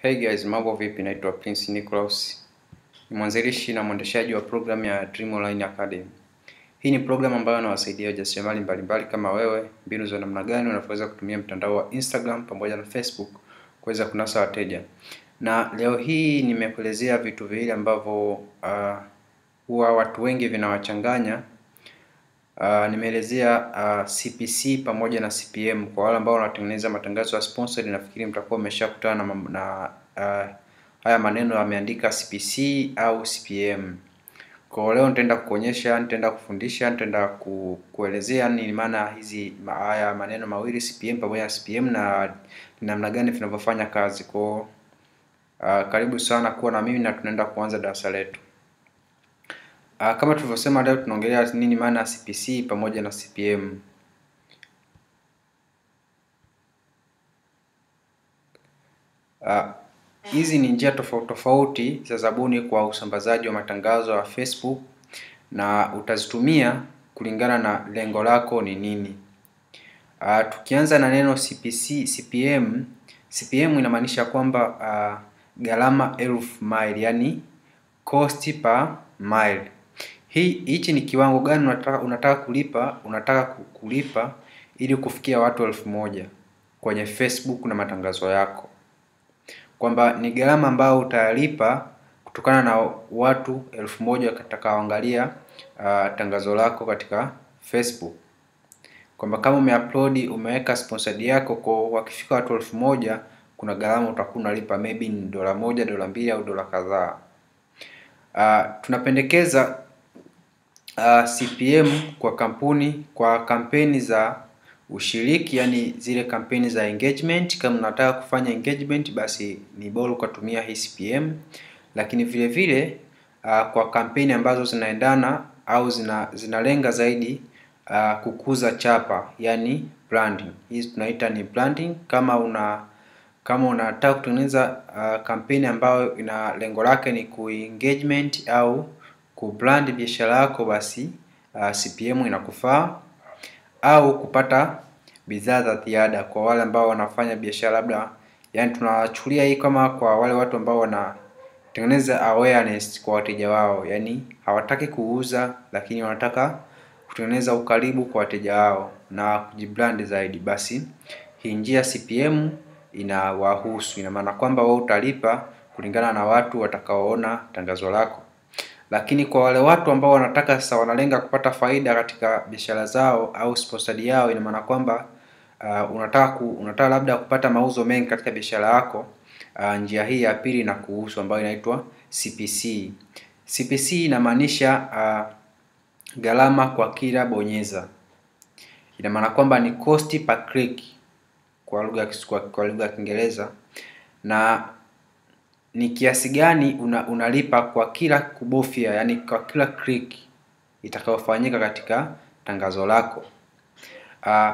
Hey guys, mambo vipi? Naitwa Prince Nicholas. Ni mwanzilishi na mwendeshaji wa programu ya Dream Online Academy. Hii ni programu ambayo inawasaidia wajasiriamali mbalimbali kama wewe, mbinu za namna gani unavyoweza kutumia mtandao wa Instagram pamoja na Facebook kuweza kunasa wateja. Na leo hii nimekuelezea vitu viwili ambavyo uh, huwa watu wengi vinawachanganya. Uh, nimeelezea uh, CPC pamoja na CPM. Kwa wale ambao wanatengeneza matangazo ya sponsored, nafikiri mtakuwa mmeshakutana na, na uh, haya maneno yameandika CPC au CPM. Kwa leo nitaenda kukuonyesha, nitaenda kufundisha, nitaenda ku, kuelezea ni maana hizi ma, haya maneno mawili CPM pamoja na CPM na namna gani vinavyofanya kazi. Kwa uh, karibu sana kuwa na mimi na tunaenda kuanza darasa letu. Uh, kama tulivyosema leo tunaongelea nini maana ya CPC pamoja na CPM. Hizi uh, ni njia tofauti tofauti za zabuni kwa usambazaji wa matangazo ya Facebook na utazitumia kulingana na lengo lako ni nini. Uh, tukianza na neno CPC, CPM, CPM inamaanisha kwamba uh, gharama elfu mile, yani cost per mile. Hii hichi ni kiwango gani unataka unataka kulipa unataka kulipa ili kufikia watu elfu moja kwenye Facebook na matangazo yako, kwamba ni gharama ambayo utalipa kutokana na watu elfu moja watakaoangalia uh, tangazo lako katika Facebook, kwamba kama umeupload umeweka sponsored yako kwa wakifika watu elfu moja kuna gharama utakuwa unalipa maybe ni dola moja, dola mbili au dola kadhaa. Uh, tunapendekeza uh, CPM kwa kampuni kwa kampeni za ushiriki, yani zile kampeni za engagement. Kama unataka kufanya engagement, basi ni bora ukatumia hii CPM, lakini vile vile uh, kwa kampeni ambazo zinaendana au zina zinalenga zaidi uh, kukuza chapa, yani branding. Hizi tunaita ni branding. Kama una kama unataka kutengeneza uh, kampeni ambayo ina lengo lake ni kuengagement au kubrand biashara yako, basi uh, CPM inakufaa, au kupata bidhaa za ziada kwa wale ambao wanafanya biashara labda, yani tunachukulia hii kama kwa wale watu ambao wanatengeneza awareness kwa wateja wao, yani hawataki kuuza, lakini wanataka kutengeneza ukaribu kwa wateja wao na kujibrand zaidi, basi hii njia CPM inawahusu. Ina maana kwamba wao utalipa kulingana na watu watakaoona tangazo lako, lakini kwa wale watu ambao wanataka sasa, wanalenga kupata faida katika biashara zao au sponsored yao, ina maana kwamba uh, unataka ku, unataka labda kupata mauzo mengi katika biashara yako uh, njia hii ya pili na kuhusu ambayo inaitwa CPC. CPC inamaanisha uh, gharama kwa kila bonyeza. Ina maana kwamba ni cost per click kwa lugha kwa, kwa lugha ya Kiingereza, na ni kiasi gani una, unalipa kwa kila kubofya, yani kwa kila click itakayofanyika katika tangazo lako. Uh,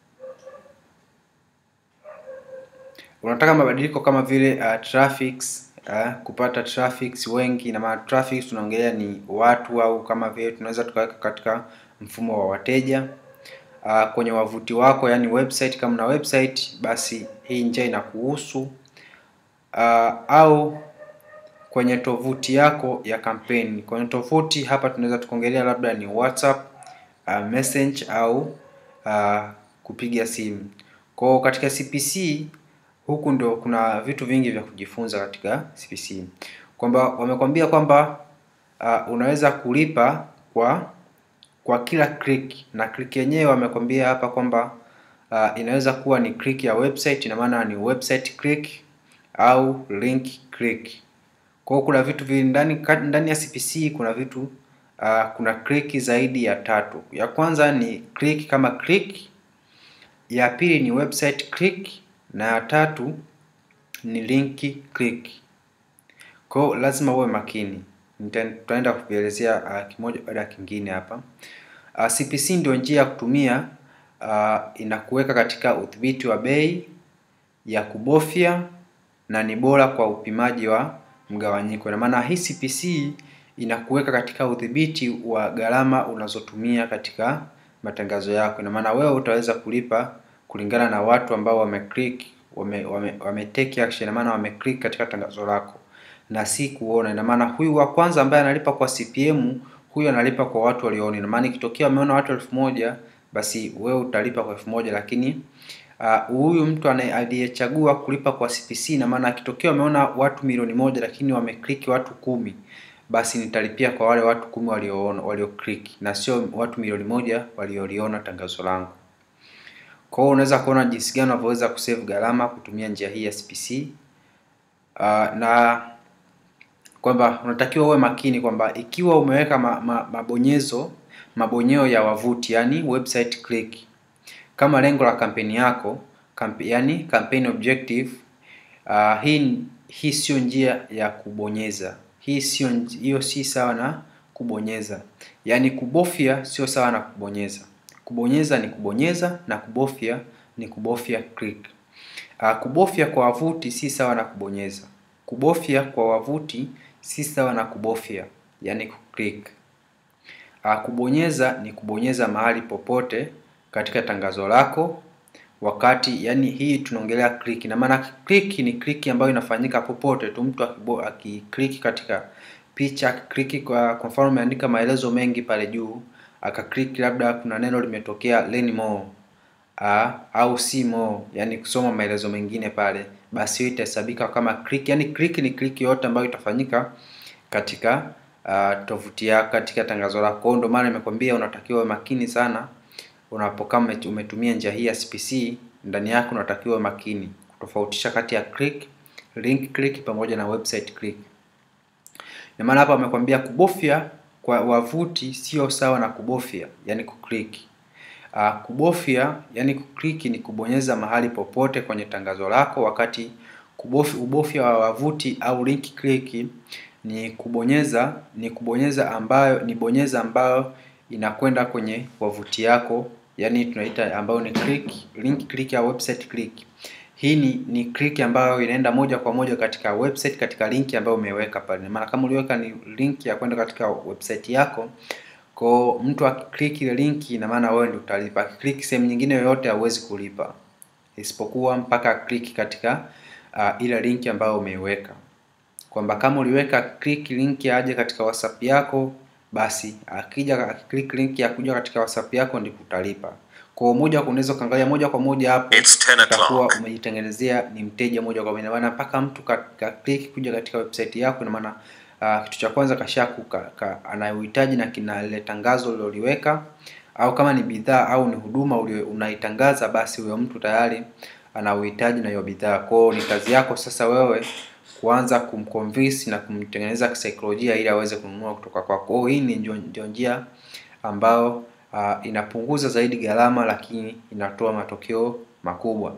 unataka mabadiliko kama vile uh, traffics uh, kupata traffics wengi, na maana traffics tunaongelea ni watu, au kama vile tunaweza tukaweka katika mfumo wa wateja uh, kwenye wavuti wako, yani website. Kama na website, basi hii njia inakuhusu uh, au kwenye tovuti yako ya kampeni. Kwenye tovuti hapa tunaweza tukaongelea labda ni WhatsApp, uh, message au uh, kupiga simu. Kwa katika CPC huku ndio kuna vitu vingi vya kujifunza katika CPC, kwamba wamekwambia kwamba uh, unaweza kulipa kwa kwa kila click, na click yenyewe wamekwambia hapa kwamba uh, inaweza kuwa ni click ya website, ina maana ni website click au link click. Kwa hiyo kuna vitu vingi ndani ndani ya CPC, kuna vitu uh, kuna click zaidi ya tatu. Ya kwanza ni click kama click, ya pili ni website click, na ya tatu ni link click. Kwa hiyo lazima uwe makini, tutaenda kuvielezea uh, kimoja baada ya kingine hapa. Uh, CPC ndio njia ya kutumia uh, inakuweka katika udhibiti wa bei ya kubofya na ni bora kwa upimaji wa mgawanyiko. Ina maana hii CPC inakuweka katika udhibiti wa gharama unazotumia katika matangazo yako. Ina maana wewe utaweza kulipa kulingana na watu ambao wameclick wame, wame, wame take action, ina maana wame click katika tangazo lako na si kuona. Ina maana huyu wa kwanza ambaye analipa kwa CPM, huyu analipa kwa watu walioona. Ina maana ikitokea wameona watu elfu moja basi wewe utalipa kwa elfu moja lakini huyu uh, mtu aliyechagua kulipa kwa CPC, ina maana akitokea wameona watu milioni moja lakini wameclick watu kumi basi nitalipia kwa wale watu kumi walioona walio click na sio watu milioni moja walioliona tangazo langu. Kwa hiyo unaweza kuona jinsi gani unavyoweza kusave gharama kutumia njia hii ya CPC. Uh, na kwamba unatakiwa uwe makini kwamba ikiwa umeweka ma, ma, mabonyezo mabonyeo ya wavuti yani website click kama lengo la kampeni yako kamp, yani campaign objective uh, hii hii sio njia ya kubonyeza hii sio hiyo si sawa na kubonyeza yaani kubofya sio sawa na kubonyeza kubonyeza ni kubonyeza na kubofya ni kubofya click uh, kubofya kwa wavuti si sawa na kubonyeza kubofya kwa wavuti si sawa na kubofya yaani kuclick uh, kubonyeza ni kubonyeza mahali popote katika tangazo lako wakati yani hii tunaongelea click na maana click ni click ambayo inafanyika popote tu mtu akiclick katika picha akiclick kwa kwa mfano umeandika maelezo mengi pale juu akaclick labda kuna neno limetokea learn more uh, au see more yani kusoma maelezo mengine pale basi hiyo itahesabika kama click yani click ni click yote ambayo itafanyika katika uh, tovuti yako katika tangazo lako ndio maana nimekwambia unatakiwa makini sana unapokuwa umetumia njia hii ya CPC ndani yako unatakiwa makini kutofautisha kati ya click, link click pamoja na website click. Na maana hapa amekwambia kubofya kwa wavuti sio sawa na kubofya, yani kuclick. Uh, kubofya yani kuclick ni kubonyeza mahali popote kwenye tangazo lako, wakati kubofya, ubofya wa wavuti au link click ni kubonyeza ni kubonyeza ambayo ni bonyeza ambayo inakwenda kwenye wavuti yako yani tunaita ambayo ni click link click au website click. Hii ni, ni click ambayo inaenda moja kwa moja katika website katika link ambayo umeweka pale. Maana kama uliweka ni link ya kwenda katika website yako, kwa mtu akiclick ile link, ina maana wewe ndio utalipa. Akiclick sehemu nyingine yoyote hauwezi kulipa, isipokuwa mpaka click katika uh, ile link ambayo umeiweka, kwamba kama uliweka click link aje katika WhatsApp yako basi akija akiclick link ya kuja katika WhatsApp yako ndipo utalipa. Kwa moja unaweza kuangalia moja kwa moja hapo utakuwa umejitengenezea ni mteja moja kwa moja, maana mpaka mtu ka, ka click kuja katika website yako, ina maana uh, kitu cha kwanza kashaku ka, ka, anayohitaji na kina ile tangazo uliloliweka, au kama ni bidhaa au ni huduma unaitangaza, basi huyo mtu tayari ana uhitaji na hiyo bidhaa. Kwa ni kazi yako sasa wewe kuanza kumconvince na kumtengeneza kisaikolojia ili aweze kununua kutoka kwako. Hii ni ndio njia ambayo uh, inapunguza zaidi gharama, lakini inatoa matokeo makubwa.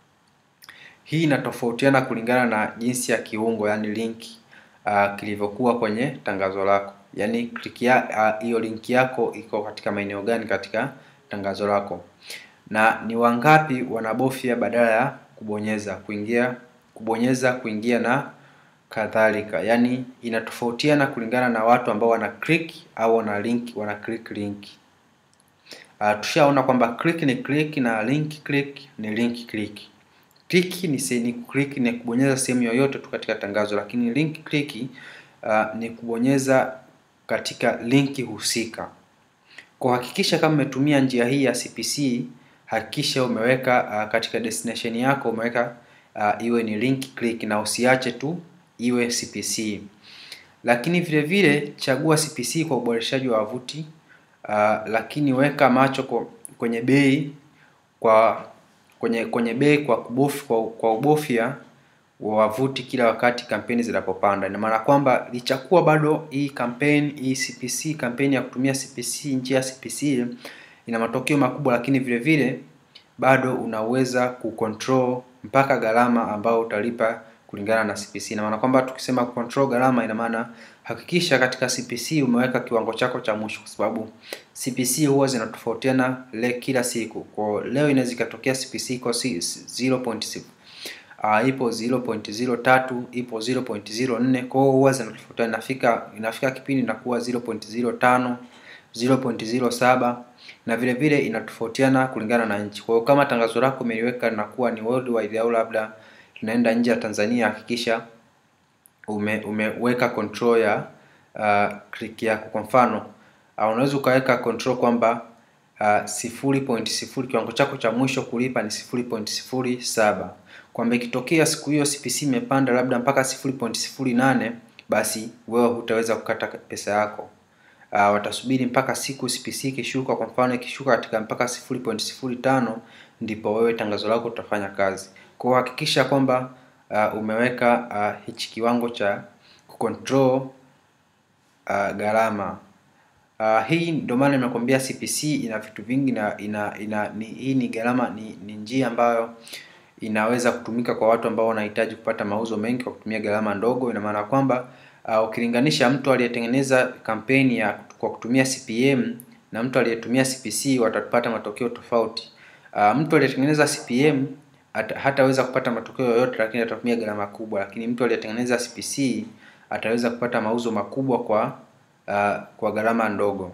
Hii inatofautiana kulingana na jinsi ya kiungo, yani link uh, kilivyokuwa kwenye tangazo lako, yani click ya hiyo uh, link yako iko katika maeneo gani katika tangazo lako, na ni wangapi wanabofya badala ya kubonyeza kuingia kubonyeza kuingia na kadhalika. Yani inatofautiana kulingana na watu ambao wana click au wana link wana click link. Uh, tushaona kwamba click ni click na link click ni link click. Click ni ni click ni kubonyeza sehemu yoyote tu katika tangazo, lakini link click uh, ni kubonyeza katika linki husika. Kwa hakikisha kama umetumia njia hii ya CPC, hakikisha umeweka uh, katika destination yako umeweka uh, iwe ni link click na usiache tu iwe CPC. Lakini vile vile chagua CPC kwa uboreshaji wa wavuti uh, lakini weka macho kwa, kwenye bei kwa kwenye kwenye bei kwa kubofya kwa, kwa ubofya wa wavuti kila wakati kampeni zinapopanda. Ina maana kwamba lichakuwa bado hii kampeni hii CPC kampeni ya kutumia CPC njia ya CPC ina matokeo makubwa, lakini vile vile bado unaweza kucontrol mpaka gharama ambao utalipa kulingana na CPC. Ina maana kwamba tukisema control gharama, ina maana hakikisha katika CPC umeweka kiwango chako cha mwisho, kwa sababu CPC huwa zinatofautiana le kila siku. Kwa leo inaweza ikatokea CPC iko 0.0 uh, ipo 0.03 ipo 0.04, kwa hiyo huwa zinatofautiana. Inafika inafika kipindi inakuwa 0.05 0.07 na vile vile inatofautiana kulingana na nchi. Kwa hiyo kama tangazo lako umeliweka linakuwa ni worldwide au labda linaenda nje ya Tanzania, hakikisha ume, umeweka control ya uh, click yako. Kwa mfano uh, unaweza ukaweka control kwamba uh, sifuri point sifuri kiwango chako cha mwisho kulipa ni sifuri point sifuri saba kwamba ikitokea siku hiyo CPC imepanda labda mpaka sifuri point sifuri nane basi wewe hutaweza kukata pesa yako. Uh, watasubiri mpaka siku CPC ikishuka. Kwa mfano ikishuka katika mpaka sifuri point sifuri tano ndipo wewe tangazo lako utafanya kazi. Kwa hiyo hakikisha kwamba uh, umeweka uh, hichi kiwango cha kucontrol uh, gharama. Uh, hii ndio maana nimekwambia CPC ina vitu vingi na ina, ina ni, hii ni gharama ni, ni njia ambayo inaweza kutumika kwa watu ambao wanahitaji kupata mauzo mengi kwa kutumia gharama ndogo. Ina maana kwamba uh, ukilinganisha mtu aliyetengeneza kampeni ya kwa kutumia CPM na mtu aliyetumia CPC watapata matokeo tofauti. Uh, mtu aliyetengeneza CPM at, hataweza kupata matokeo yoyote, lakini atatumia gharama kubwa, lakini mtu aliyetengeneza CPC ataweza kupata mauzo makubwa kwa uh, kwa gharama ndogo.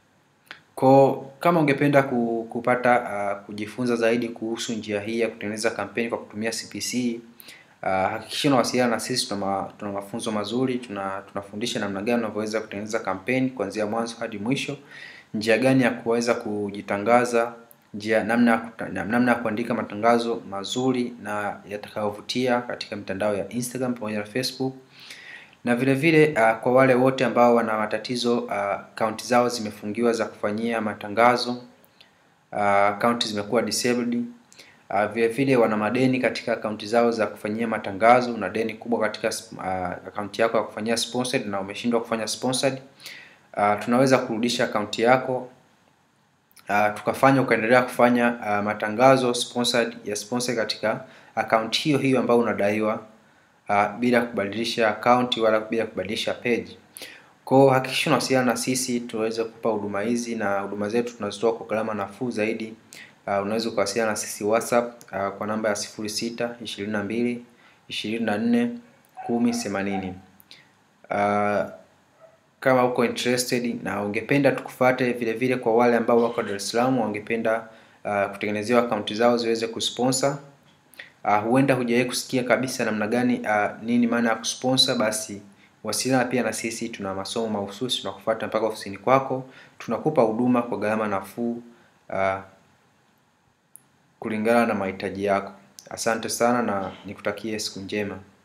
Kwa kama ungependa kupata uh, kujifunza zaidi kuhusu njia hii ya kutengeneza kampeni kwa kutumia CPC uh, hakikisha unawasiliana na sisi. Tuna, ma, tuna mafunzo mazuri, tuna tunafundisha namna gani unavyoweza kutengeneza kampeni kuanzia mwanzo hadi mwisho, njia gani ya kuweza kujitangaza, njia namna namna ya kuandika matangazo mazuri na yatakayovutia katika mitandao ya Instagram pamoja na Facebook na vile vile uh, kwa wale wote ambao wana matatizo akaunti uh, zao zimefungiwa za kufanyia matangazo akaunti uh, zimekuwa disabled uh, vile vile wana madeni katika akaunti zao za kufanyia matangazo. Una deni kubwa katika uh, akaunti yako ya kufanyia sponsored na umeshindwa kufanya sponsored uh, tunaweza kurudisha akaunti yako uh, tukafanya ukaendelea kufanya uh, matangazo sponsored ya sponsor katika akaunti hiyo hiyo ambayo unadaiwa Uh, bila kubadilisha akaunti wala bila kubadilisha page. Kwa hiyo hakikisha unawasiliana na sisi tuweze kupa huduma hizi, na huduma zetu tunazitoa kwa gharama nafuu zaidi. Uh, unaweza ukawasiliana na sisi WhatsApp uh, kwa namba ya 06 22 24 10 80. Uh, kama uko interested na ungependa tukufuate vile vile, kwa wale ambao wako Dar es Salaam wangependa uh, kutengenezewa akaunti zao ziweze kusponsor Uh, huenda hujawahi kusikia kabisa namna gani uh, nini maana ya kusponsor, basi wasiliana pia na sisi. Tuna masomo mahususi, tunakufuata mpaka ofisini kwako, tunakupa huduma kwa gharama nafuu uh, kulingana na mahitaji yako. Asante sana na nikutakie siku njema.